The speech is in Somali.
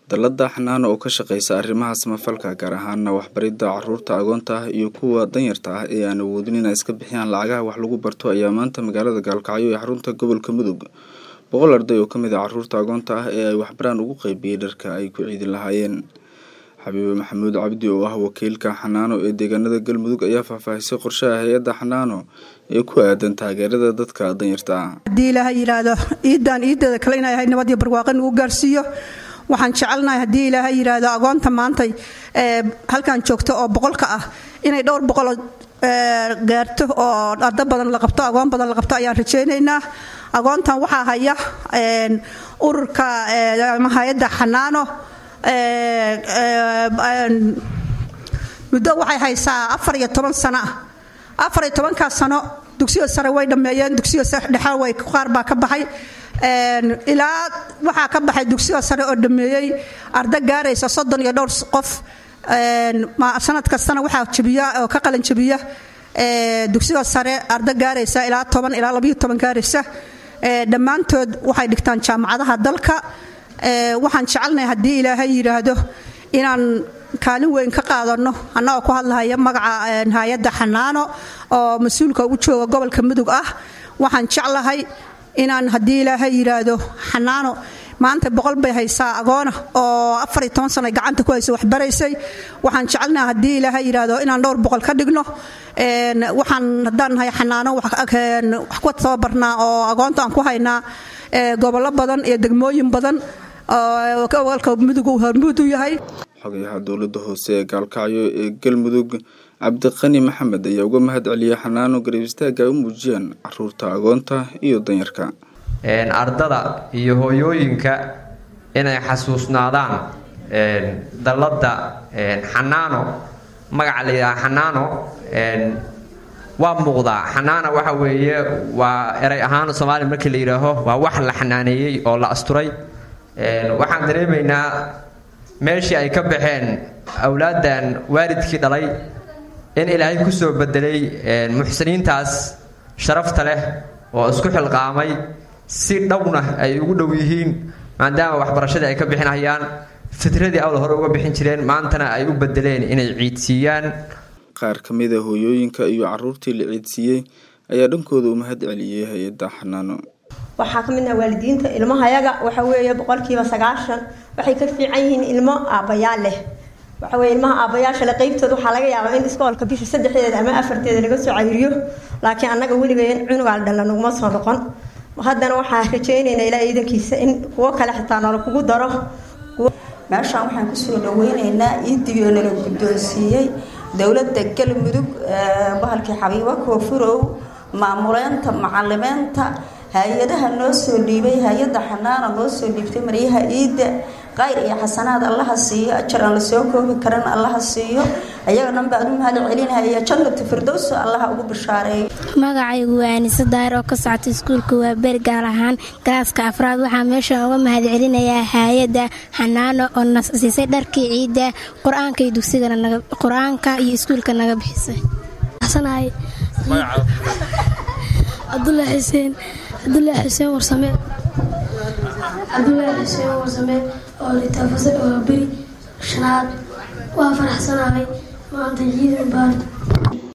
dallada xanaano oo ka shaqeysa arrimaha samafalka gaar ahaana waxbaridda caruurta agoonta ah iyo kuwa danyarta ah ee aan awoodin inay iska bixiyaan lacagaha wax lagu barto ayaa maanta magaalada gaalkacyo ee xarunta gobolka mudug boqol arday oo kamid ah caruurta agoonta ah ee ay waxbaraan ugu qeybiyey dharka ay ku ciidi lahaayeen xabiibe maxamuud cabdi oo ah wakiilka xanaano ee deegaanada galmudug ayaa faahfaahisay qorshaha hay-adda xanaano ee ku aadan taageerada dadka danyarta ah haddii ilaaha yidhaahdo iiddaan iiddeeda kale inay ahay nabad iyo barwaaqo nugu gaarsiiyo waxaan jecelnahay haddii ilaaha yidhaahdo agoonta maantay ee halkan joogto oo boqolka ah inay dhowr boqol gaarto oo ardo badan la qabto agoon badan la qabto ayaan rajaynaynaa agoontan waxaa haya ururka ama hay-adda xanaano muddo waxay haysaa afar iyo toban sano ah afar iyo tobankaa sano dugsiga sare way dhammeeyeen dugsiga dhexe way qaar baa ka baxay ilaa waxaa ka baxay dugsiga sare oo dhameeyey arda gaaraysa soddon iyo dhowr qof sanad kastana waxaa jabiya oo ka qalin jabiya dugsiga sare arda gaaraysa ilaa toban ilaa labayo toban gaaraysa dhammaantood waxay dhigtaan jaamacadaha dalka waxaan jecelnahay haddii ilaahay yidhaahdo inaan kaalin weyn ka qaadano annagoo ku hadlahaya magaca hay-adda xanaano oo mas-uulka u jooga gobolka mudug ah waxaan jeclahay inaan haddii ilaahay yidhaahdo xanaano maanta boqol bay haysaa agoona oo afariyo toban sano gacanta ku haysa waxbaraysay waxaan jecelnaha haddii ilaahay yidhaahdo inaan dhowr boqol ka dhigno waxaan haddaan nahay xanaano wax ku tababarnaa oo agoonta aan ku haynaa gobollo badan iyo degmooyin badan oo gobolka mudug uu hormuud u yahay xogayaha dowladda hoose ee gaalkacyo ee galmudug cabdiqani maxamed ayaa uga mahad celiyay xanaano garab istaaga ay u muujiyaan caruurta agoonta iyo danyarka ardada iyo hooyooyinka inay xasuusnaadaan dalladda xanaano magaca la yidhaha xanaano waa muuqdaa xanaana waxa weeye waa eray ahaan soomaaliya markii la yidhaaho waa wax la xanaaneeyey oo la asturay waxaan dareemaynaa meeshii ay ka baxeen awlaaddan waalidkii dhalay in ilaahay kusoo bedelay muxsiniintaas sharafta leh oo isku xilqaamay si dhowna ay ugu dhow yihiin maadaama waxbarashadii ay ka bixinayaan fitradii awla hore uga bixin jireen maantana ay u bedeleen inay ciidsiiyaan qaar ka mid a hooyooyinka iyo caruurtii la ciidsiiyey ayaa dhankooda u mahad celiyey hay-adda xanaano waxaa ka midnaha waalidiinta ilmahayaga waxa weeye boqolkiiba sagaashan waxay ka fiican yihiin ilmo aabbayaal leh waxa weye ilmaha aabbayaasha le qeybtooda waxaa laga yaabaa in iskoolka bisha saddexdeeda ama afarteeda laga soo cayiriyo laakiin annaga weligeen cunugaal dhalla naguma soo noqon haddana waxaa rajaynaynaa ilaa ciidankiisa in kuwo kale xitaa nala kugu daro meeshaan waxaan kusoo dhaweyneynaa iidigoo nala guddoonsiiyey dowladda galmudug bahalkii xabiibo koofurow maamuleynta macalimeynta hay-adaha noo soo dhiibay hay-adda xanaana noo soo dhiibtay maryaha ciidda qayr iyo xasanaad allaha siiyo ajar aan lasoo koobi karan allaha siiyo ayagana baan u mahad celinaya jannatu firdowso allaha ugu bishaareeyo magacaygu waa anise daahir oo ka socota iskuulka waa beri gaar ahaan galaaska afraad waxaa meeshan uga mahad celinayaa hay-adda xanaano oo na siisay dharkii ciidda qur-aanka iyo dugsigana qur-aanka iyo iskuulka naga bixisay cabdulaahi xuseen cabdulaahi xuseen warsame cabdulaahi xuseen warsame oo litaafasad waa beri shanaad waa faraxsanahay maanta ciidan baan